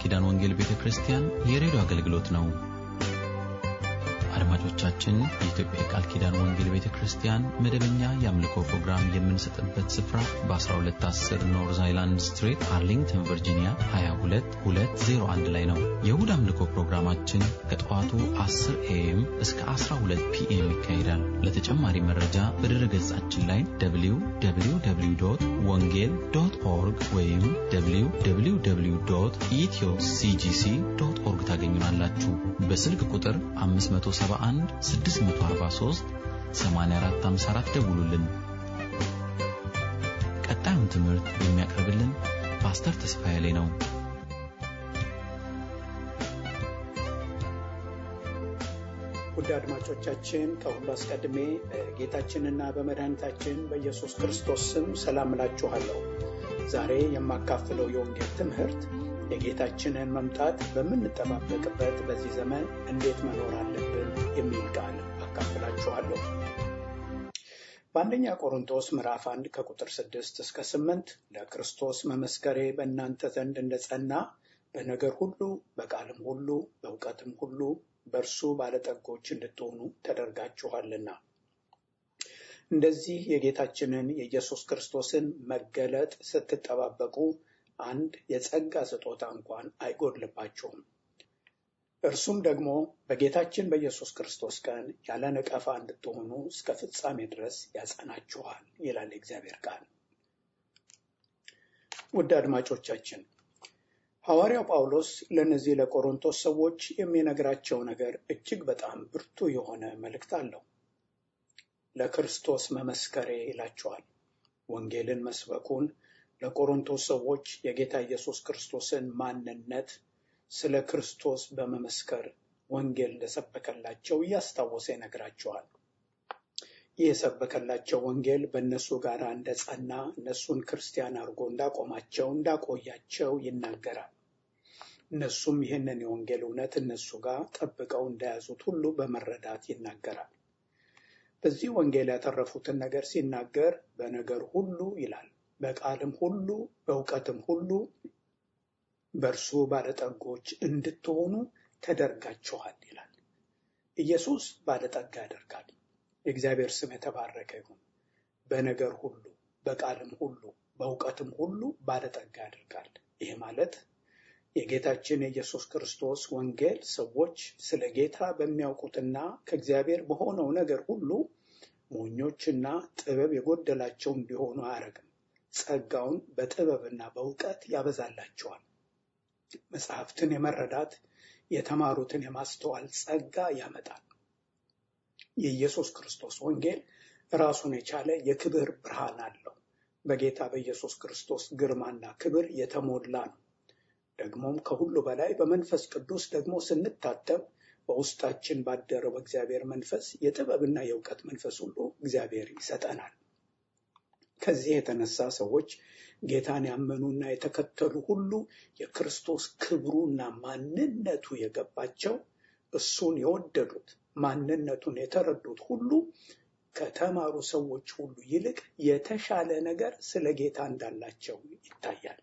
ኪዳን ወንጌል ቤተ ክርስቲያን የሬዲዮ አገልግሎት ነው። አድማጮቻችን፣ የኢትዮጵያ የቃል ኪዳን ወንጌል ቤተ ክርስቲያን መደበኛ የአምልኮ ፕሮግራም የምንሰጥበት ስፍራ በ1210 ኖርዝ አይላንድ ስትሪት አርሊንግተን ቨርጂኒያ 22201 ላይ ነው። የእሁድ አምልኮ ፕሮግራማችን ከጠዋቱ 10 ኤኤም እስከ 12 ፒኤም ይካሄዳል። ለተጨማሪ መረጃ በድረ ገጻችን ላይ www ወንጌል ዶት ኦርግ ወይም www ኢትዮ ሲጂሲ ዶት ኦርግ ታገኙናላችሁ። በስልክ ቁጥር 571 643 8454 ደውሉልን። ቀጣዩን ትምህርት የሚያቀርብልን ፓስተር ተስፋዬ ላይ ነው። ውድ አድማጮቻችን ከሁሉ አስቀድሜ በጌታችንና በመድኃኒታችን በኢየሱስ ክርስቶስ ስም ሰላም እላችኋለሁ። ዛሬ የማካፍለው የወንጌል ትምህርት የጌታችንን መምጣት በምንጠባበቅበት በዚህ ዘመን እንዴት መኖር አለብን የሚል ቃል አካፍላችኋለሁ። በአንደኛ ቆሮንቶስ ምዕራፍ አንድ ከቁጥር ስድስት እስከ ስምንት ለክርስቶስ መመስከሬ በእናንተ ዘንድ እንደጸና በነገር ሁሉ በቃልም ሁሉ በእውቀትም ሁሉ በእርሱ ባለጠጎች እንድትሆኑ ተደርጋችኋልና እንደዚህ የጌታችንን የኢየሱስ ክርስቶስን መገለጥ ስትጠባበቁ አንድ የጸጋ ስጦታ እንኳን አይጎድልባችሁም። እርሱም ደግሞ በጌታችን በኢየሱስ ክርስቶስ ቀን ያለ ነቀፋ እንድትሆኑ እስከ ፍጻሜ ድረስ ያጸናችኋል ይላል የእግዚአብሔር ቃል። ውድ አድማጮቻችን ሐዋርያው ጳውሎስ ለእነዚህ ለቆሮንቶስ ሰዎች የሚነግራቸው ነገር እጅግ በጣም ብርቱ የሆነ መልእክት አለው። ለክርስቶስ መመስከሬ ይላቸዋል። ወንጌልን መስበኩን ለቆሮንቶስ ሰዎች የጌታ ኢየሱስ ክርስቶስን ማንነት ስለ ክርስቶስ በመመስከር ወንጌል እንደሰበከላቸው እያስታወሰ ይነግራቸዋል። ይህ የሰበከላቸው ወንጌል በእነሱ ጋር እንደጸና እነሱን ክርስቲያን አድርጎ እንዳቆማቸው እንዳቆያቸው ይናገራል። እነሱም ይህንን የወንጌል እውነት እነሱ ጋር ጠብቀው እንደያዙት ሁሉ በመረዳት ይናገራል። በዚህ ወንጌል ያተረፉትን ነገር ሲናገር በነገር ሁሉ ይላል፣ በቃልም ሁሉ በእውቀትም ሁሉ በእርሱ ባለጠጎች እንድትሆኑ ተደርጋችኋል ይላል። ኢየሱስ ባለጠጋ ያደርጋል። የእግዚአብሔር ስም የተባረከ ይሁን። በነገር ሁሉ በቃልም ሁሉ በእውቀትም ሁሉ ባለጠጋ ያደርጋል። ይህ ማለት የጌታችን የኢየሱስ ክርስቶስ ወንጌል ሰዎች ስለ ጌታ በሚያውቁትና ከእግዚአብሔር በሆነው ነገር ሁሉ ሞኞችና ጥበብ የጎደላቸው እንዲሆኑ አያደርግም። ጸጋውን በጥበብና በእውቀት ያበዛላቸዋል። መጽሐፍትን የመረዳት የተማሩትን የማስተዋል ጸጋ ያመጣል። የኢየሱስ ክርስቶስ ወንጌል ራሱን የቻለ የክብር ብርሃን አለው። በጌታ በኢየሱስ ክርስቶስ ግርማና ክብር የተሞላ ነው። ደግሞም ከሁሉ በላይ በመንፈስ ቅዱስ ደግሞ ስንታተም በውስጣችን ባደረው በእግዚአብሔር መንፈስ የጥበብና የእውቀት መንፈስ ሁሉ እግዚአብሔር ይሰጠናል። ከዚህ የተነሳ ሰዎች ጌታን ያመኑና የተከተሉ ሁሉ የክርስቶስ ክብሩና ማንነቱ የገባቸው እሱን የወደዱት ማንነቱን የተረዱት ሁሉ ከተማሩ ሰዎች ሁሉ ይልቅ የተሻለ ነገር ስለ ጌታ እንዳላቸው ይታያል።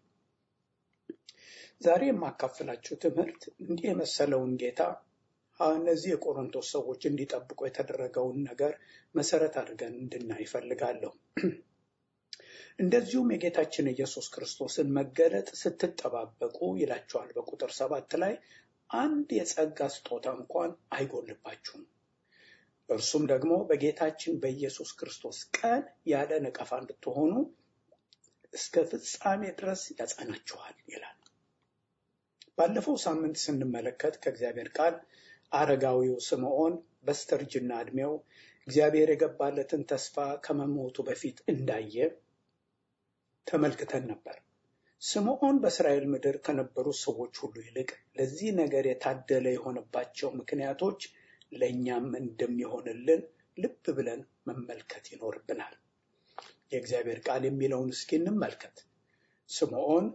ዛሬ የማካፍላችሁ ትምህርት እንዲህ የመሰለውን ጌታ እነዚህ የቆሮንቶስ ሰዎች እንዲጠብቁ የተደረገውን ነገር መሰረት አድርገን እንድናይ ይፈልጋለሁ። እንደዚሁም የጌታችን ኢየሱስ ክርስቶስን መገለጥ ስትጠባበቁ ይላቸዋል በቁጥር ሰባት ላይ አንድ የጸጋ ስጦታ እንኳን አይጎልባችሁም። እርሱም ደግሞ በጌታችን በኢየሱስ ክርስቶስ ቀን ያለ ነቀፋ እንድትሆኑ እስከ ፍጻሜ ድረስ ያጸናችኋል ይላል። ባለፈው ሳምንት ስንመለከት ከእግዚአብሔር ቃል አረጋዊው ስምዖን በስተርጅና ዕድሜው እግዚአብሔር የገባለትን ተስፋ ከመሞቱ በፊት እንዳየ ተመልክተን ነበር። ስምዖን በእስራኤል ምድር ከነበሩት ሰዎች ሁሉ ይልቅ ለዚህ ነገር የታደለ የሆነባቸው ምክንያቶች ለእኛም እንደሚሆንልን ልብ ብለን መመልከት ይኖርብናል። የእግዚአብሔር ቃል የሚለውን እስኪ እንመልከት። ስምዖን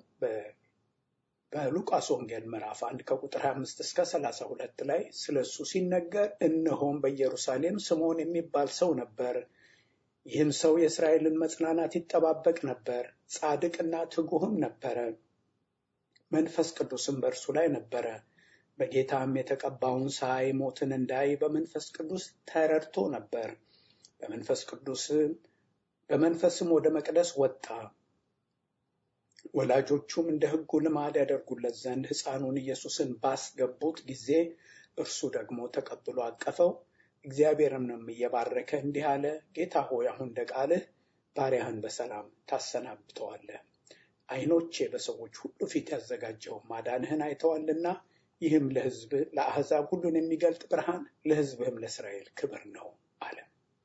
በሉቃስ ወንጌል ምዕራፍ አንድ ከቁጥር 25 እስከ 32 ላይ ስለ እሱ ሲነገር እነሆም በኢየሩሳሌም ስምዖን የሚባል ሰው ነበር። ይህም ሰው የእስራኤልን መጽናናት ይጠባበቅ ነበር፣ ጻድቅና ትጉህም ነበረ። መንፈስ ቅዱስም በእርሱ ላይ ነበረ። በጌታም የተቀባውን ሳይ ሞትን እንዳይ በመንፈስ ቅዱስ ተረድቶ ነበር። በመንፈስ ቅዱስ በመንፈስም ወደ መቅደስ ወጣ። ወላጆቹም እንደ ሕጉ ልማድ ያደርጉለት ዘንድ ሕፃኑን ኢየሱስን ባስገቡት ጊዜ እርሱ ደግሞ ተቀብሎ አቀፈው። እግዚአብሔርንም እየባረከ እንዲህ አለ፣ ጌታ ሆይ አሁን እንደ ቃልህ ባሪያህን በሰላም ታሰናብተዋለህ። ዓይኖቼ በሰዎች ሁሉ ፊት ያዘጋጀው ማዳንህን አይተዋልና ይህም ለሕዝብ ለአሕዛብ ሁሉን የሚገልጥ ብርሃን ለሕዝብህም ለእስራኤል ክብር ነው አለ።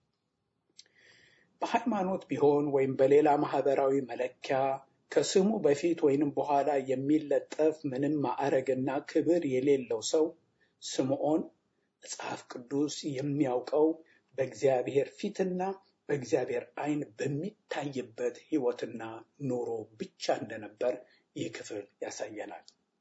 በሃይማኖት ቢሆን ወይም በሌላ ማህበራዊ መለኪያ ከስሙ በፊት ወይንም በኋላ የሚለጠፍ ምንም ማዕረግና ክብር የሌለው ሰው ስምዖን መጽሐፍ ቅዱስ የሚያውቀው በእግዚአብሔር ፊትና በእግዚአብሔር ዓይን በሚታይበት ሕይወትና ኑሮ ብቻ እንደነበር ይህ ክፍል ያሳየናል።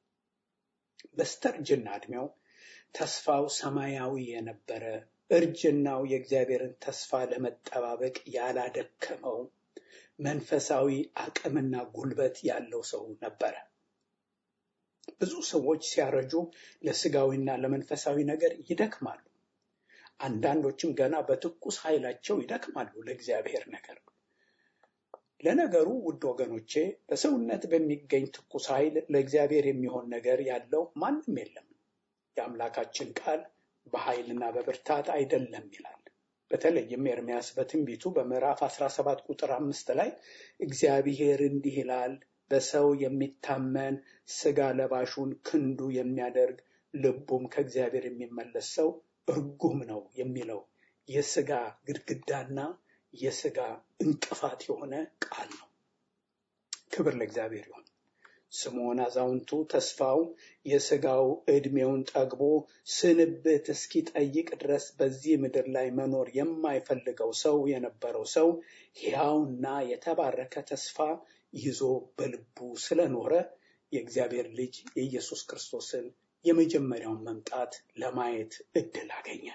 በስተርጅና ዕድሜው ተስፋው ሰማያዊ የነበረ እርጅናው የእግዚአብሔርን ተስፋ ለመጠባበቅ ያላደከመው መንፈሳዊ አቅምና ጉልበት ያለው ሰው ነበረ። ብዙ ሰዎች ሲያረጁ ለስጋዊና ለመንፈሳዊ ነገር ይደክማሉ። አንዳንዶችም ገና በትኩስ ኃይላቸው ይደክማሉ ለእግዚአብሔር ነገር። ለነገሩ ውድ ወገኖቼ በሰውነት በሚገኝ ትኩስ ኃይል ለእግዚአብሔር የሚሆን ነገር ያለው ማንም የለም። የአምላካችን ቃል በኃይልና በብርታት አይደለም ይላል። በተለይም ኤርሚያስ በትንቢቱ በምዕራፍ 17 ቁጥር አምስት ላይ እግዚአብሔር እንዲህ ይላል፣ በሰው የሚታመን ስጋ ለባሹን ክንዱ የሚያደርግ ልቡም ከእግዚአብሔር የሚመለስ ሰው እርጉም ነው የሚለው የስጋ ግድግዳና የስጋ እንቅፋት የሆነ ቃል ነው። ክብር ለእግዚአብሔር ይሁን። ስምዖን አዛውንቱ ተስፋው የስጋው ዕድሜውን ጠግቦ ስንብት እስኪጠይቅ ድረስ በዚህ ምድር ላይ መኖር የማይፈልገው ሰው የነበረው ሰው ሕያውና የተባረከ ተስፋ ይዞ በልቡ ስለኖረ የእግዚአብሔር ልጅ የኢየሱስ ክርስቶስን የመጀመሪያውን መምጣት ለማየት እድል አገኘ።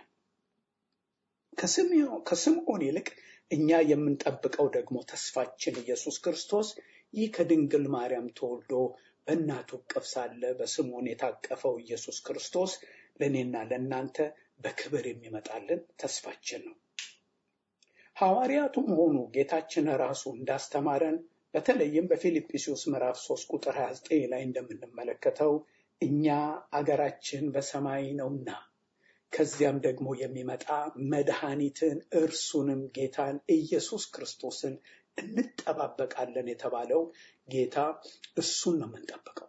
ከስምዖን ይልቅ እኛ የምንጠብቀው ደግሞ ተስፋችን ኢየሱስ ክርስቶስ ይህ ከድንግል ማርያም ተወልዶ በእናቱ እቅፍ ሳለ በስምዖን የታቀፈው ኢየሱስ ክርስቶስ ለእኔና ለእናንተ በክብር የሚመጣልን ተስፋችን ነው። ሐዋርያቱም ሆኑ ጌታችን ራሱ እንዳስተማረን በተለይም በፊልጵስዩስ ምዕራፍ 3 ቁጥር 29 ላይ እንደምንመለከተው እኛ አገራችን በሰማይ ነውና ከዚያም ደግሞ የሚመጣ መድኃኒትን እርሱንም ጌታን ኢየሱስ ክርስቶስን እንጠባበቃለን የተባለው ጌታ እሱን ነው የምንጠብቀው።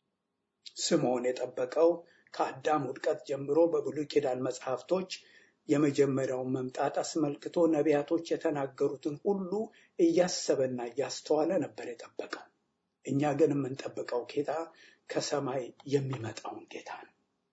ስምዖን የጠበቀው ከአዳም ውድቀት ጀምሮ በብሉይ ኪዳን መጽሐፍቶች የመጀመሪያውን መምጣት አስመልክቶ ነቢያቶች የተናገሩትን ሁሉ እያሰበና እያስተዋለ ነበር የጠበቀው። እኛ ግን የምንጠብቀው ጌታ ከሰማይ የሚመጣውን ጌታ ነው።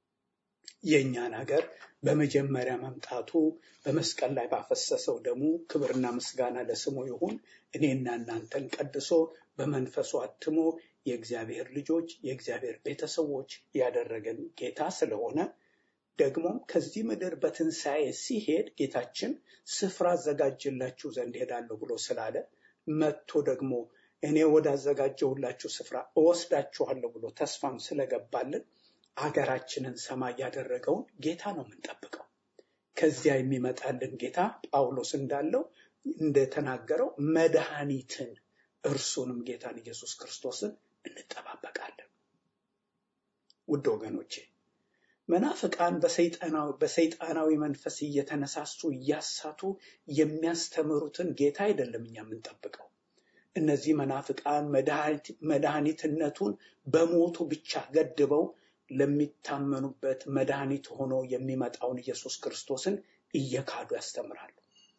የእኛን ሀገር በመጀመሪያ መምጣቱ በመስቀል ላይ ባፈሰሰው ደሙ ክብርና ምስጋና ለስሙ ይሁን። እኔና እናንተን ቀድሶ በመንፈሱ አትሞ የእግዚአብሔር ልጆች የእግዚአብሔር ቤተሰቦች ያደረገን ጌታ ስለሆነ ደግሞም ከዚህ ምድር በትንሣኤ ሲሄድ ጌታችን ስፍራ አዘጋጅላችሁ ዘንድ ሄዳለሁ ብሎ ስላለ መጥቶ ደግሞ እኔ ወዳዘጋጀሁላችሁ ስፍራ እወስዳችኋለሁ ብሎ ተስፋም ስለገባልን አገራችንን ሰማይ ያደረገውን ጌታ ነው የምንጠብቀው። ከዚያ የሚመጣልን ጌታ ጳውሎስ እንዳለው እንደተናገረው መድኃኒትን እርሱንም ጌታን ኢየሱስ ክርስቶስን እንጠባበቃለን። ውድ ወገኖቼ መናፍቃን በሰይጣናዊ መንፈስ እየተነሳሱ እያሳቱ የሚያስተምሩትን ጌታ አይደለም እኛ የምንጠብቀው። እነዚህ መናፍቃን መድኃኒትነቱን በሞቱ ብቻ ገድበው ለሚታመኑበት መድኃኒት ሆኖ የሚመጣውን ኢየሱስ ክርስቶስን እየካዱ ያስተምራሉ።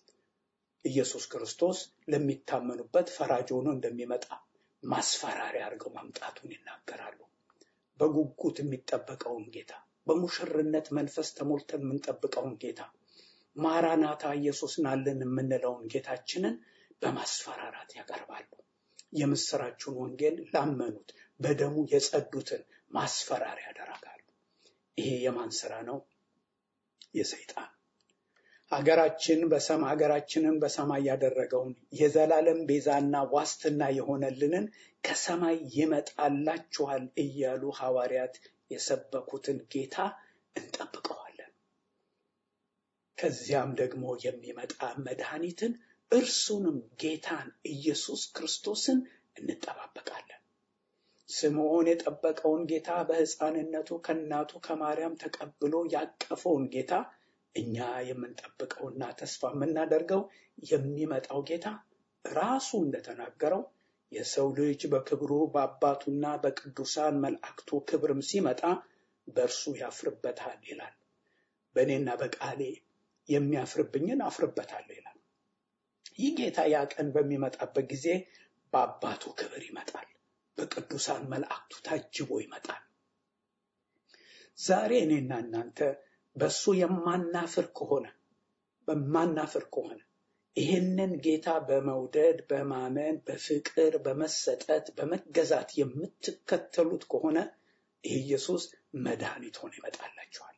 ኢየሱስ ክርስቶስ ለሚታመኑበት ፈራጅ ሆኖ እንደሚመጣ ማስፈራሪያ አድርገው መምጣቱን ይናገራሉ። በጉጉት የሚጠበቀውን ጌታ፣ በሙሽርነት መንፈስ ተሞልተን የምንጠብቀውን ጌታ፣ ማራናታ ኢየሱስ ናልን የምንለውን ጌታችንን በማስፈራራት ያቀርባሉ። የምስራቹን ወንጌል ላመኑት በደሙ የጸዱትን ማስፈራሪያ ያደርጋሉ። ይሄ የማን ስራ ነው? የሰይጣን። ሀገራችን በሰማ ሀገራችንን በሰማይ ያደረገውን የዘላለም ቤዛና ዋስትና የሆነልንን ከሰማይ ይመጣላችኋል እያሉ ሐዋርያት የሰበኩትን ጌታ እንጠብቀዋለን። ከዚያም ደግሞ የሚመጣ መድኃኒትን እርሱንም ጌታን ኢየሱስ ክርስቶስን እንጠባበቃለን። ስምዖን የጠበቀውን ጌታ በሕፃንነቱ ከእናቱ ከማርያም ተቀብሎ ያቀፈውን ጌታ እኛ የምንጠብቀውና ተስፋ የምናደርገው የሚመጣው ጌታ ራሱ እንደተናገረው የሰው ልጅ በክብሩ በአባቱና በቅዱሳን መላእክቱ ክብርም ሲመጣ በእርሱ ያፍርበታል ይላል። በእኔና በቃሌ የሚያፍርብኝን አፍርበታለሁ ይላል። ይህ ጌታ ያ ቀን በሚመጣበት ጊዜ በአባቱ ክብር ይመጣል። በቅዱሳን መላእክቱ ታጅቦ ይመጣል። ዛሬ እኔና እናንተ በእሱ የማናፍር ከሆነ በማናፍር ከሆነ ይህንን ጌታ በመውደድ በማመን በፍቅር በመሰጠት በመገዛት የምትከተሉት ከሆነ ይህ ኢየሱስ መድኃኒት ሆኖ ይመጣላችኋል።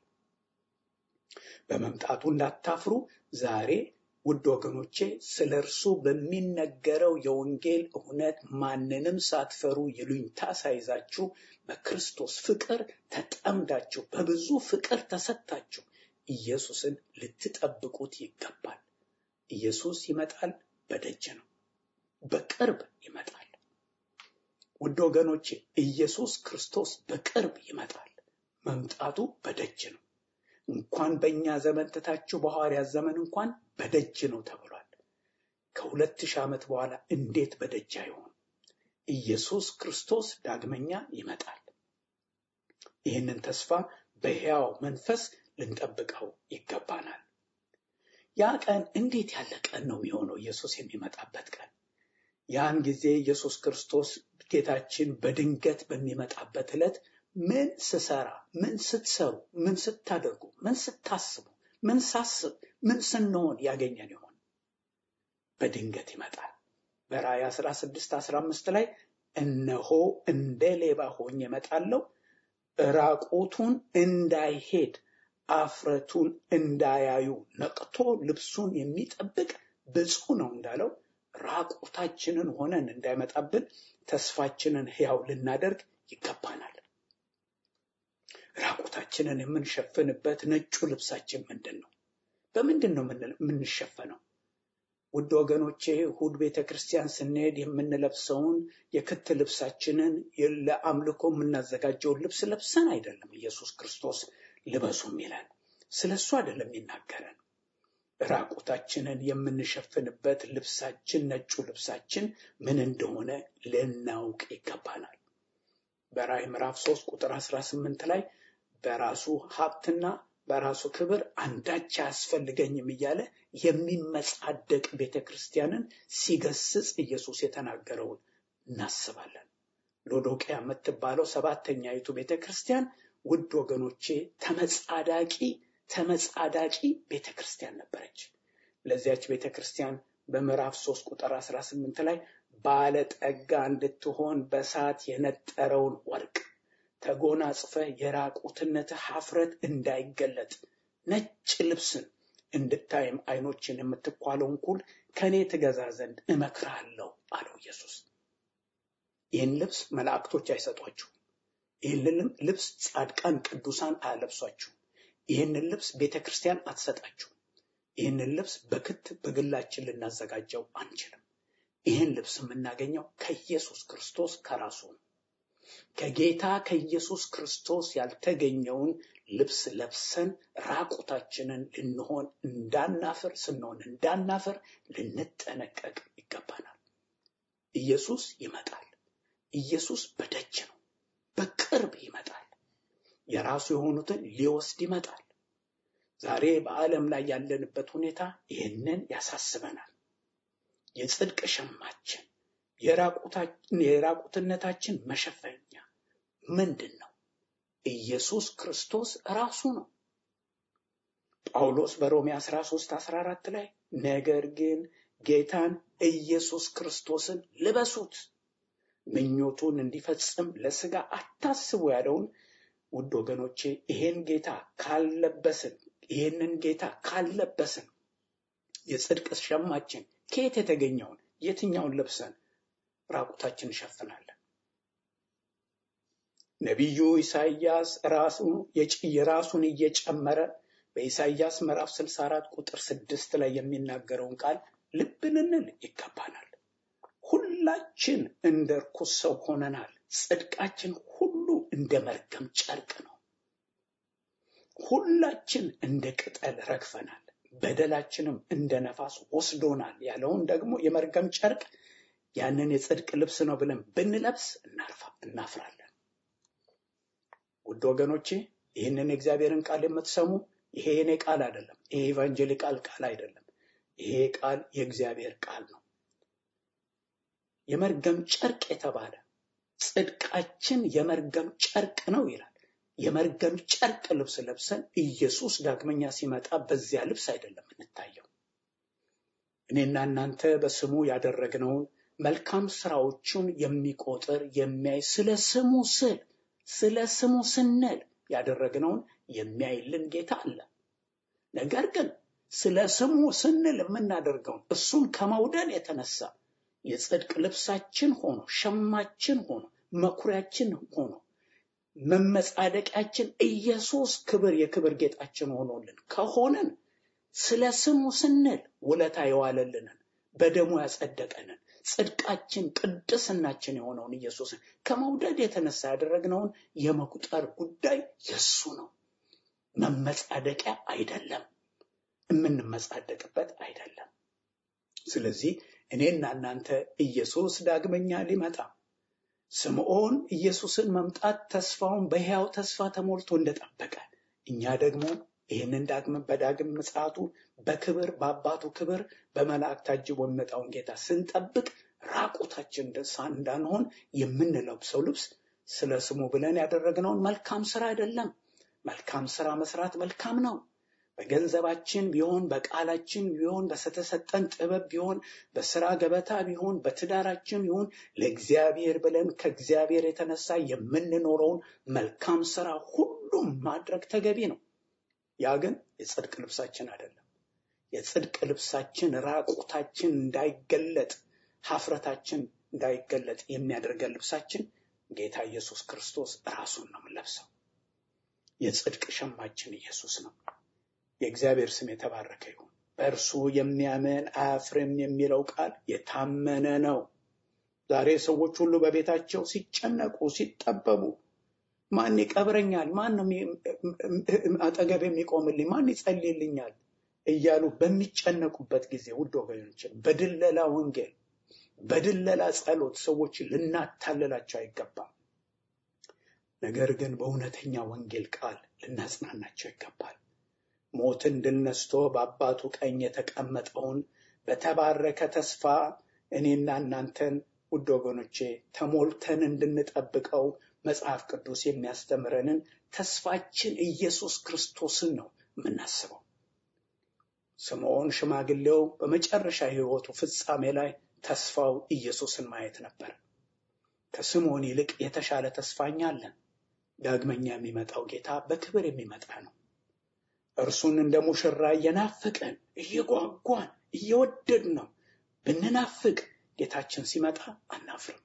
በመምጣቱ እንዳታፍሩ ዛሬ ውድ ወገኖቼ ስለ እርሱ በሚነገረው የወንጌል እውነት ማንንም ሳትፈሩ ይሉኝታ ሳይዛችሁ በክርስቶስ ፍቅር ተጠምዳችሁ በብዙ ፍቅር ተሰጥታችሁ ኢየሱስን ልትጠብቁት ይገባል። ኢየሱስ ይመጣል፣ በደጅ ነው፣ በቅርብ ይመጣል። ውድ ወገኖቼ ኢየሱስ ክርስቶስ በቅርብ ይመጣል። መምጣቱ በደጅ ነው። እንኳን በእኛ ዘመን ትታችሁ በሐዋርያት ዘመን እንኳን በደጅ ነው ተብሏል። ከሁለት ሺህ ዓመት በኋላ እንዴት በደጅ አይሆን? ኢየሱስ ክርስቶስ ዳግመኛ ይመጣል። ይህንን ተስፋ በሕያው መንፈስ ልንጠብቀው ይገባናል። ያ ቀን እንዴት ያለ ቀን ነው የሚሆነው? ኢየሱስ የሚመጣበት ቀን። ያን ጊዜ ኢየሱስ ክርስቶስ ጌታችን በድንገት በሚመጣበት ዕለት ምን ስሰራ፣ ምን ስትሰሩ፣ ምን ስታደርጉ፣ ምን ስታስቡ፣ ምን ሳስብ፣ ምን ስንሆን ያገኘን ይሆን? በድንገት ይመጣል። በራእይ 16 15 ላይ እነሆ እንደ ሌባ ሆኜ እመጣለሁ፣ ራቁቱን እንዳይሄድ አፍረቱን እንዳያዩ ነቅቶ ልብሱን የሚጠብቅ ብፁዕ ነው እንዳለው ራቁታችንን ሆነን እንዳይመጣብን ተስፋችንን ሕያው ልናደርግ ይገባናል። ራቁታችንን የምንሸፍንበት ነጩ ልብሳችን ምንድን ነው? በምንድን ነው የምንሸፈነው? ውድ ወገኖቼ እሑድ ቤተ ክርስቲያን ስንሄድ የምንለብሰውን የክት ልብሳችንን ለአምልኮ የምናዘጋጀውን ልብስ ለብሰን አይደለም ኢየሱስ ክርስቶስ ልበሱ ይለን። ስለ እሱ አይደለም ይናገረን። ራቁታችንን የምንሸፍንበት ልብሳችን ነጩ ልብሳችን ምን እንደሆነ ልናውቅ ይገባናል። በራእይ ምዕራፍ 3 ቁጥር 18 ላይ በራሱ ሀብትና በራሱ ክብር አንዳች አያስፈልገኝም እያለ የሚመጻደቅ ቤተ ክርስቲያንን ሲገስጽ ኢየሱስ የተናገረውን እናስባለን። ሎዶቅያ የምትባለው ሰባተኛይቱ ቤተ ክርስቲያን ውድ ወገኖቼ ተመጻዳቂ ተመጻዳቂ ቤተ ክርስቲያን ነበረች። ለዚያች ቤተ ክርስቲያን በምዕራፍ 3 ቁጥር 18 ላይ ባለጠጋ እንድትሆን በእሳት የነጠረውን ወርቅ ተጎናጽፈ የራቁትነት ሀፍረት እንዳይገለጥ ነጭ ልብስን እንድታይም ዓይኖችን የምትኳለውን ኩል ከእኔ ትገዛ ዘንድ እመክርሃለሁ አለው ኢየሱስ። ይህን ልብስ መላእክቶች አይሰጧችሁም። ይህንን ልብስ ጻድቃን ቅዱሳን አያለብሷችሁም። ይህንን ልብስ ቤተ ክርስቲያን አትሰጣችሁም። ይህንን ልብስ በክት በግላችን ልናዘጋጀው አንችልም። ይህን ልብስ የምናገኘው ከኢየሱስ ክርስቶስ ከራሱ ነው። ከጌታ ከኢየሱስ ክርስቶስ ያልተገኘውን ልብስ ለብሰን ራቁታችንን ልንሆን እንዳናፍር ስንሆን እንዳናፍር ልንጠነቀቅ ይገባናል። ኢየሱስ ይመጣል። ኢየሱስ በደጅ ነው። በቅርብ ይመጣል። የራሱ የሆኑትን ሊወስድ ይመጣል። ዛሬ በዓለም ላይ ያለንበት ሁኔታ ይህንን ያሳስበናል። የጽድቅ ሸማችን የራቁትነታችን መሸፈኛ ምንድን ነው? ኢየሱስ ክርስቶስ ራሱ ነው። ጳውሎስ በሮሜ 13 14 ላይ ነገር ግን ጌታን ኢየሱስ ክርስቶስን ልበሱት ምኞቱን እንዲፈጽም ለስጋ አታስቡ ያለውን ውድ ወገኖቼ ይሄን ጌታ ካልለበስን ይህንን ጌታ ካልለበስን የጽድቅ ሸማችን ከየት የተገኘውን የትኛውን ለብሰን ራቁታችን እንሸፍናለን? ነቢዩ ኢሳይያስ ራሱ የራሱን እየጨመረ በኢሳይያስ ምዕራፍ 64 ቁጥር ስድስት ላይ የሚናገረውን ቃል ልብ ልንል ይገባናል። ሁላችን እንደ ርኩስ ሰው ሆነናል። ጽድቃችን ሁሉ እንደ መርገም ጨርቅ ነው። ሁላችን እንደ ቅጠል ረግፈናል፣ በደላችንም እንደ ነፋስ ወስዶናል ያለውን ደግሞ የመርገም ጨርቅ ያንን የጽድቅ ልብስ ነው ብለን ብንለብስ እናፍራለን። ውድ ወገኖቼ ይህንን የእግዚአብሔርን ቃል የምትሰሙ ይሄ የኔ ቃል አይደለም። ይሄ ኢቫንጀሊካል ቃል አይደለም። ይሄ ቃል የእግዚአብሔር ቃል ነው። የመርገም ጨርቅ የተባለ ጽድቃችን የመርገም ጨርቅ ነው ይላል። የመርገም ጨርቅ ልብስ ለብሰን ኢየሱስ ዳግመኛ ሲመጣ በዚያ ልብስ አይደለም እንታየው። እኔና እናንተ በስሙ ያደረግነውን መልካም ስራዎቹን የሚቆጥር የሚያይ ስለ ስሙ ስል ስለ ስሙ ስንል ያደረግነውን የሚያይልን ጌታ አለ። ነገር ግን ስለ ስሙ ስንል የምናደርገውን እሱን ከመውደድ የተነሳ የጽድቅ ልብሳችን ሆኖ ሸማችን ሆኖ መኩሪያችን ሆኖ መመጻደቂያችን ኢየሱስ ክብር የክብር ጌጣችን ሆኖልን ከሆነን ስለ ስሙ ስንል ውለታ የዋለልንን በደሙ ያጸደቀንን ጽድቃችን ቅድስናችን የሆነውን ኢየሱስን ከመውደድ የተነሳ ያደረግነውን የመቁጠር ጉዳይ የሱ ነው። መመጻደቂያ አይደለም፣ የምንመጻደቅበት አይደለም። ስለዚህ እኔና እናንተ ኢየሱስ ዳግመኛ ሊመጣ ስምዖን ኢየሱስን መምጣት ተስፋውን በሕያው ተስፋ ተሞልቶ እንደጠበቀ እኛ ደግሞ ይህንን ዳግም በዳግም ምጽአቱ በክብር በአባቱ ክብር በመላእክት ታጅቦ የሚመጣውን ጌታ ስንጠብቅ ራቁታችን እንዳንሆን የምንለብሰው ልብስ ስለ ስሙ ብለን ያደረግነውን መልካም ስራ አይደለም። መልካም ስራ መስራት መልካም ነው። በገንዘባችን ቢሆን በቃላችን ቢሆን በተሰጠን ጥበብ ቢሆን በስራ ገበታ ቢሆን በትዳራችን ቢሆን ለእግዚአብሔር ብለን ከእግዚአብሔር የተነሳ የምንኖረውን መልካም ስራ ሁሉም ማድረግ ተገቢ ነው። ያ ግን የጽድቅ ልብሳችን አይደለም። የጽድቅ ልብሳችን ራቁታችን እንዳይገለጥ ሀፍረታችን እንዳይገለጥ የሚያደርገን ልብሳችን ጌታ ኢየሱስ ክርስቶስ ራሱን ነው የምንለብሰው። የጽድቅ ሸማችን ኢየሱስ ነው። የእግዚአብሔር ስም የተባረከ ይሁን። በእርሱ የሚያምን አያፍርም የሚለው ቃል የታመነ ነው። ዛሬ ሰዎች ሁሉ በቤታቸው ሲጨነቁ፣ ሲጠበቡ ማን ይቀብረኛል? ማን ነው አጠገብ የሚቆምልኝ? ማን ይጸልይልኛል? እያሉ በሚጨነቁበት ጊዜ ውድ ወገኖችን በድለላ ወንጌል፣ በድለላ ጸሎት ሰዎች ልናታልላቸው አይገባም። ነገር ግን በእውነተኛ ወንጌል ቃል ልናጽናናቸው ይገባል። ሞትን ድል ነስቶ በአባቱ ቀኝ የተቀመጠውን በተባረከ ተስፋ እኔና እናንተን ውድ ወገኖቼ ተሞልተን እንድንጠብቀው መጽሐፍ ቅዱስ የሚያስተምረንን ተስፋችን ኢየሱስ ክርስቶስን ነው የምናስበው። ስምዖን ሽማግሌው በመጨረሻ ሕይወቱ ፍጻሜ ላይ ተስፋው ኢየሱስን ማየት ነበር። ከስምዖን ይልቅ የተሻለ ተስፋኛ አለን። ዳግመኛ የሚመጣው ጌታ በክብር የሚመጣ ነው። እርሱን እንደ ሙሽራ እየናፍቅን እየጓጓን እየወደድ ነው ብንናፍቅ ጌታችን ሲመጣ አናፍርም።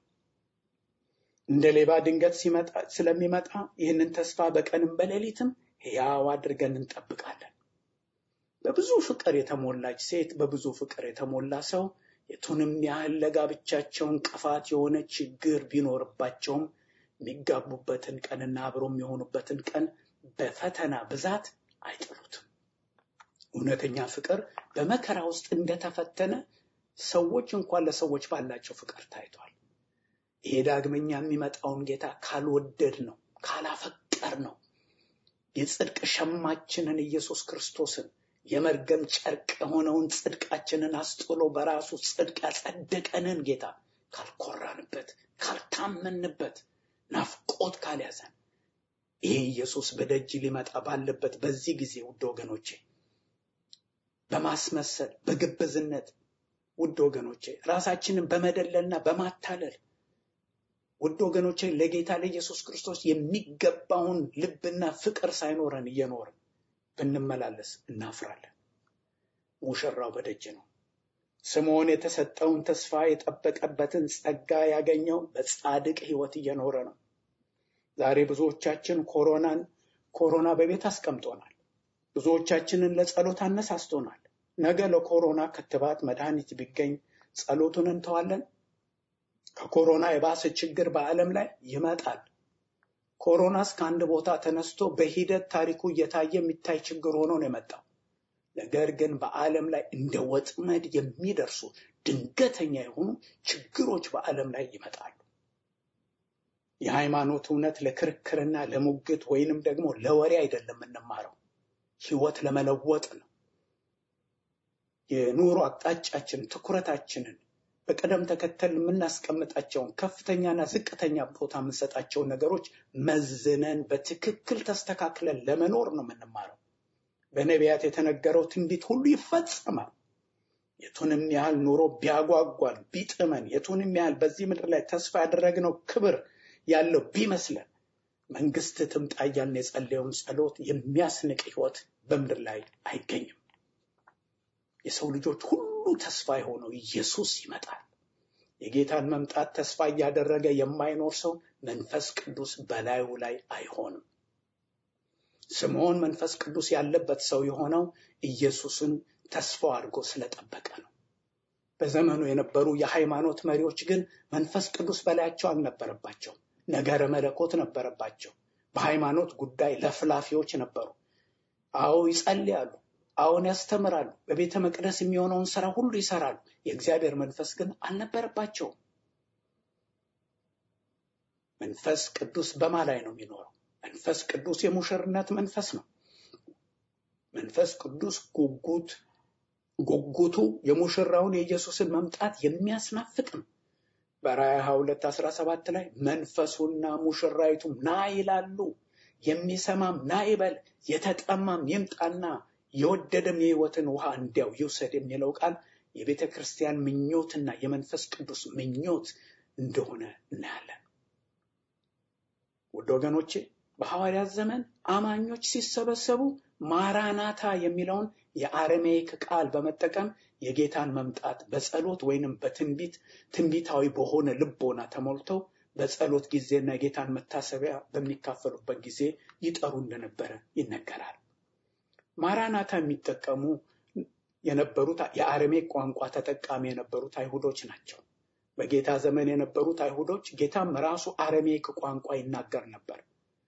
እንደ ሌባ ድንገት ሲመጣ ስለሚመጣ ይህንን ተስፋ በቀንም በሌሊትም ሕያው አድርገን እንጠብቃለን። በብዙ ፍቅር የተሞላች ሴት፣ በብዙ ፍቅር የተሞላ ሰው የቱንም ያህል ለጋብቻቸው እንቅፋት የሆነ ችግር ቢኖርባቸውም የሚጋቡበትን ቀንና አብሮ የሚሆኑበትን ቀን በፈተና ብዛት አይጥሉትም። እውነተኛ ፍቅር በመከራ ውስጥ እንደተፈተነ ሰዎች እንኳን ለሰዎች ባላቸው ፍቅር ታይቷል። ይሄ ዳግመኛ የሚመጣውን ጌታ ካልወደድ ነው ካላፈቀር ነው የጽድቅ ሸማችንን ኢየሱስ ክርስቶስን የመርገም ጨርቅ የሆነውን ጽድቃችንን አስጥሎ በራሱ ጽድቅ ያጸደቀንን ጌታ ካልኮራንበት፣ ካልታመንበት፣ ናፍቆት ካልያዘን ይሄ ኢየሱስ በደጅ ሊመጣ ባለበት በዚህ ጊዜ ውድ ወገኖቼ በማስመሰል በግብዝነት ውድ ወገኖቼ ራሳችንን በመደለልና በማታለል ውድ ወገኖቼ ለጌታ ለኢየሱስ ክርስቶስ የሚገባውን ልብና ፍቅር ሳይኖረን እየኖርን ብንመላለስ እናፍራለን። ሙሽራው በደጅ ነው። ስምዖን የተሰጠውን ተስፋ የጠበቀበትን ጸጋ ያገኘው በጻድቅ ሕይወት እየኖረ ነው። ዛሬ ብዙዎቻችን ኮሮናን ኮሮና በቤት አስቀምጦናል። ብዙዎቻችንን ለጸሎት አነሳስቶናል። ነገ ለኮሮና ክትባት መድኃኒት ቢገኝ ጸሎቱን እንተዋለን? ከኮሮና የባሰ ችግር በዓለም ላይ ይመጣል። ኮሮናስ ከአንድ ቦታ ተነስቶ በሂደት ታሪኩ እየታየ የሚታይ ችግር ሆኖ ነው የመጣው። ነገር ግን በዓለም ላይ እንደ ወጥመድ የሚደርሱ ድንገተኛ የሆኑ ችግሮች በዓለም ላይ ይመጣሉ። የሃይማኖት እውነት ለክርክርና ለሙግት ወይንም ደግሞ ለወሬ አይደለም የምንማረው፣ ህይወት ለመለወጥ ነው። የኑሮ አቅጣጫችን ትኩረታችንን በቅደም ተከተል የምናስቀምጣቸውን ከፍተኛና ዝቅተኛ ቦታ የምንሰጣቸውን ነገሮች መዝነን በትክክል ተስተካክለን ለመኖር ነው የምንማረው። በነቢያት የተነገረው ትንቢት ሁሉ ይፈጸማል። የቱንም ያህል ኑሮ ቢያጓጓን ቢጥመን፣ የቱንም ያህል በዚህ ምድር ላይ ተስፋ ያደረግነው ክብር ያለው ቢመስለን መንግስት ትምጣ እያልን የጸለየውን ጸሎት የሚያስንቅ ህይወት በምድር ላይ አይገኝም። የሰው ልጆች ሁሉ ተስፋ የሆነው ኢየሱስ ይመጣል። የጌታን መምጣት ተስፋ እያደረገ የማይኖር ሰው መንፈስ ቅዱስ በላዩ ላይ አይሆንም። ስምዖን መንፈስ ቅዱስ ያለበት ሰው የሆነው ኢየሱስን ተስፋው አድርጎ ስለጠበቀ ነው። በዘመኑ የነበሩ የሃይማኖት መሪዎች ግን መንፈስ ቅዱስ በላያቸው አልነበረባቸው። ነገረ መለኮት ነበረባቸው። በሃይማኖት ጉዳይ ለፍላፊዎች ነበሩ። አዎ ይጸልያሉ፣ አዎን ያስተምራሉ፣ በቤተ መቅደስ የሚሆነውን ስራ ሁሉ ይሰራሉ። የእግዚአብሔር መንፈስ ግን አልነበረባቸውም። መንፈስ ቅዱስ በማ ላይ ነው የሚኖረው? መንፈስ ቅዱስ የሙሽርነት መንፈስ ነው። መንፈስ ቅዱስ ጉጉት ጉጉቱ የሙሽራውን የኢየሱስን መምጣት የሚያስናፍቅ ነው። በራእይ 22 17 ላይ መንፈሱና ሙሽራይቱም ና ይላሉ፣ የሚሰማም ና ይበል፣ የተጠማም ይምጣና የወደደም የሕይወትን ውሃ እንዲያው ይውሰድ የሚለው ቃል የቤተ ክርስቲያን ምኞትና የመንፈስ ቅዱስ ምኞት እንደሆነ እናያለን። ውድ ወገኖቼ በሐዋርያት ዘመን አማኞች ሲሰበሰቡ ማራናታ የሚለውን የአረሜይክ ቃል በመጠቀም የጌታን መምጣት በጸሎት ወይንም በትንቢት ትንቢታዊ በሆነ ልቦና ተሞልተው በጸሎት ጊዜና የጌታን መታሰቢያ በሚካፈሉበት ጊዜ ይጠሩ እንደነበረ ይነገራል። ማራናታ የሚጠቀሙ የነበሩት የአረሜክ ቋንቋ ተጠቃሚ የነበሩት አይሁዶች ናቸው። በጌታ ዘመን የነበሩት አይሁዶች ጌታም ራሱ አረሜክ ቋንቋ ይናገር ነበር።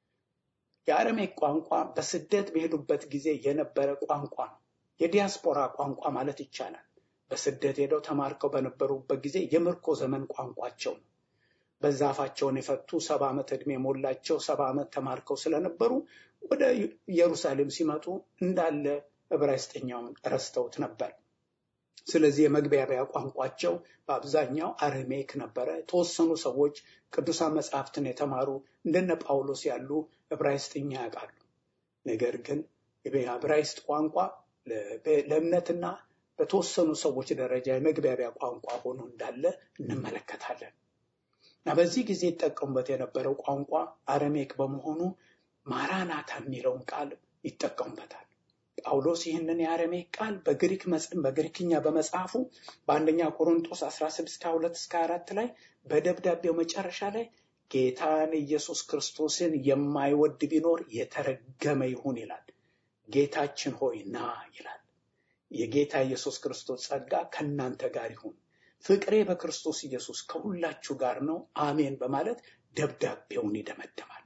የአረሜክ ቋንቋ በስደት በሄዱበት ጊዜ የነበረ ቋንቋ ነው። የዲያስፖራ ቋንቋ ማለት ይቻላል። በስደት ሄደው ተማርከው በነበሩበት ጊዜ የምርኮ ዘመን ቋንቋቸው ነው። በዛ አፋቸውን የፈቱ ሰባ ዓመት ዕድሜ የሞላቸው ሰባ ዓመት ተማርከው ስለነበሩ ወደ ኢየሩሳሌም ሲመጡ እንዳለ ዕብራይስጥኛውን ረስተውት ነበር። ስለዚህ የመግቢያቢያ ቋንቋቸው በአብዛኛው አረሜክ ነበረ። የተወሰኑ ሰዎች ቅዱሳን መጽሐፍትን የተማሩ እንደነ ጳውሎስ ያሉ ዕብራይስጥኛ ያውቃሉ። ነገር ግን የዕብራይስጥ ቋንቋ ለእምነትና በተወሰኑ ሰዎች ደረጃ የመግቢያቢያ ቋንቋ ሆኖ እንዳለ እንመለከታለን። እና በዚህ ጊዜ ይጠቀሙበት የነበረው ቋንቋ አረሜክ በመሆኑ ማራናታ የሚለውን ቃል ይጠቀሙበታል። ጳውሎስ ይህንን የአረሜክ ቃል በግሪክ በግሪክኛ በመጽሐፉ በአንደኛ ቆሮንጦስ 16 2 እስከ 4 ላይ በደብዳቤው መጨረሻ ላይ ጌታን ኢየሱስ ክርስቶስን የማይወድ ቢኖር የተረገመ ይሁን ይላል። ጌታችን ሆይ ና ይላል። የጌታ ኢየሱስ ክርስቶስ ጸጋ ከእናንተ ጋር ይሁን፣ ፍቅሬ በክርስቶስ ኢየሱስ ከሁላችሁ ጋር ነው፣ አሜን በማለት ደብዳቤውን ይደመድማል።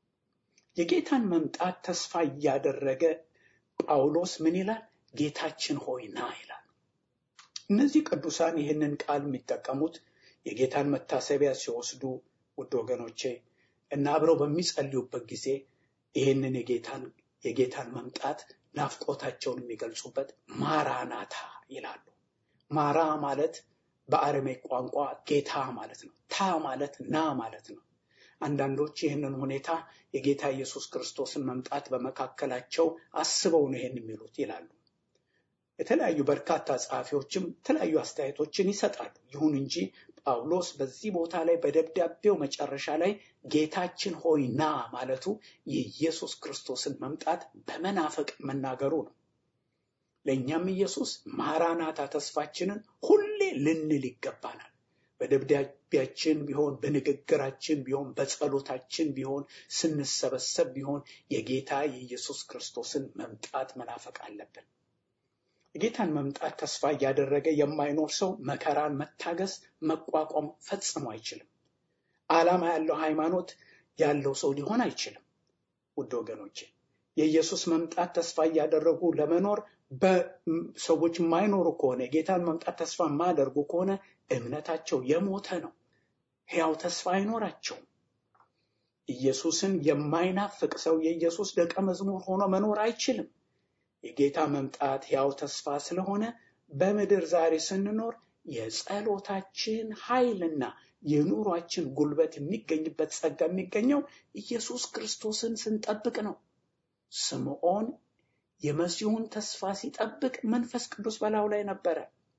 የጌታን መምጣት ተስፋ እያደረገ ጳውሎስ ምን ይላል? ጌታችን ሆይ ና ይላል። እነዚህ ቅዱሳን ይህንን ቃል የሚጠቀሙት የጌታን መታሰቢያ ሲወስዱ ውድ ወገኖቼ እና አብረው በሚጸልዩበት ጊዜ ይህንን የጌታን የጌታን መምጣት ናፍቆታቸውን የሚገልጹበት ማራናታ ይላሉ። ማራ ማለት በአረሜክ ቋንቋ ጌታ ማለት ነው። ታ ማለት ና ማለት ነው። አንዳንዶች ይህንን ሁኔታ የጌታ ኢየሱስ ክርስቶስን መምጣት በመካከላቸው አስበው ነው ይህን የሚሉት ይላሉ። የተለያዩ በርካታ ጸሐፊዎችም የተለያዩ አስተያየቶችን ይሰጣሉ። ይሁን እንጂ ጳውሎስ በዚህ ቦታ ላይ በደብዳቤው መጨረሻ ላይ ጌታችን ሆይ ና ማለቱ የኢየሱስ ክርስቶስን መምጣት በመናፈቅ መናገሩ ነው። ለእኛም ኢየሱስ ማራናታ ተስፋችንን ሁሌ ልንል ይገባናል። በደብዳቤያችን ቢሆን በንግግራችን ቢሆን በጸሎታችን ቢሆን ስንሰበሰብ ቢሆን የጌታ የኢየሱስ ክርስቶስን መምጣት መናፈቅ አለብን። የጌታን መምጣት ተስፋ እያደረገ የማይኖር ሰው መከራን መታገስ መቋቋም ፈጽሞ አይችልም። ዓላማ ያለው ሃይማኖት ያለው ሰው ሊሆን አይችልም። ውድ ወገኖቼ የኢየሱስ መምጣት ተስፋ እያደረጉ ለመኖር በሰዎች የማይኖሩ ከሆነ የጌታን መምጣት ተስፋ የማያደርጉ ከሆነ እምነታቸው የሞተ ነው። ሕያው ተስፋ አይኖራቸውም። ኢየሱስን የማይናፍቅ ሰው የኢየሱስ ደቀ መዝሙር ሆኖ መኖር አይችልም። የጌታ መምጣት ሕያው ተስፋ ስለሆነ በምድር ዛሬ ስንኖር የጸሎታችን ኃይልና የኑሯችን ጉልበት የሚገኝበት ጸጋ የሚገኘው ኢየሱስ ክርስቶስን ስንጠብቅ ነው። ስምዖን የመሲሁን ተስፋ ሲጠብቅ መንፈስ ቅዱስ በላዩ ላይ ነበረ።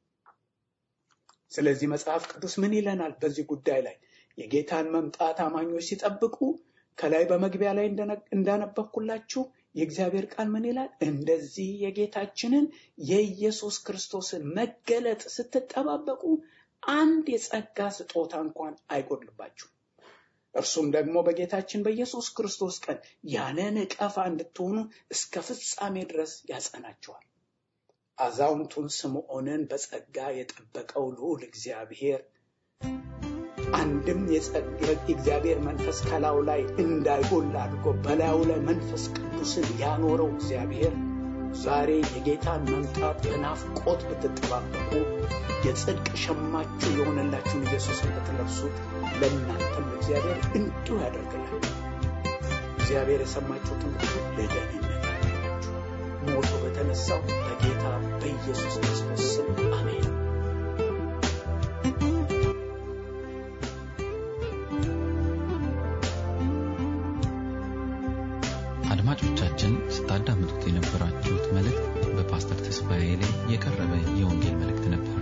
ስለዚህ መጽሐፍ ቅዱስ ምን ይለናል በዚህ ጉዳይ ላይ? የጌታን መምጣት አማኞች ሲጠብቁ ከላይ በመግቢያ ላይ እንዳነበብኩላችሁ የእግዚአብሔር ቃል ምን ይላል? እንደዚህ የጌታችንን የኢየሱስ ክርስቶስን መገለጥ ስትጠባበቁ አንድ የጸጋ ስጦታ እንኳን አይጎድልባችሁ። እርሱም ደግሞ በጌታችን በኢየሱስ ክርስቶስ ቀን ያለ ነቀፋ እንድትሆኑ እስከ ፍጻሜ ድረስ ያጸናቸዋል። አዛውንቱን ስምዖንን በጸጋ የጠበቀው ልዑል እግዚአብሔር አንድም የእግዚአብሔር መንፈስ ከላዩ ላይ እንዳይጎል አድርጎ በላዩ ላይ መንፈስ ቅዱስን ያኖረው እግዚአብሔር ዛሬ የጌታን መምጣት በናፍቆት ብትጠባበቁ የጽድቅ ሸማችሁ የሆነላችሁን ኢየሱስን ብትለብሱት ለእናንተም እግዚአብሔር እንዲሁ ያደርግላል። እግዚአብሔር የሰማችሁትን ሁሉ ለደህንነት ያደርጋችሁ ሞቶ በተነሳው በጌታ በኢየሱስ ክርስቶስ ስም አሜን። አድማጮቻችን ስታዳምጡት የነበራችሁት መልእክት በፓስተር ተስፋዬ ላይ የቀረበ የወንጌል መልእክት ነበር።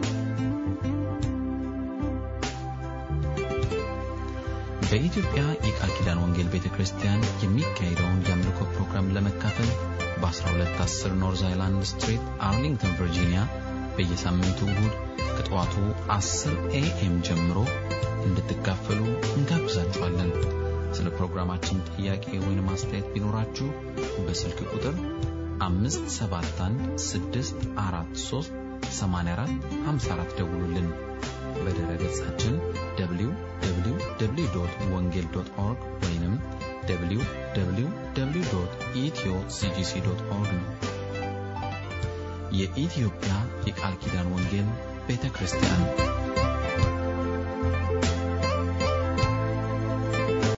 በኢትዮጵያ የቃል ኪዳን ወንጌል ቤተ ክርስቲያን የሚካሄደውን የአምልኮ ፕሮግራም ለመካፈል በ1210 ኖርዝ አይላንድ ስትሪት አርሊንግተን ቨርጂኒያ በየሳምንቱ እሁድ ከጠዋቱ 10 ኤኤም ጀምሮ እንድትካፈሉ እንጋብዛችኋለን። ስለ ፕሮግራማችን ጥያቄ ወይም አስተያየት ቢኖራችሁ በስልክ ቁጥር 571 ደውሉልን። በድረ ገጻችን www ወንጌል ኦርግ ወይም www ኢትዮ ሲጂሲ ኦርግ ነው። የኢትዮጵያ የቃል ኪዳን ወንጌል ቤተ ክርስቲያን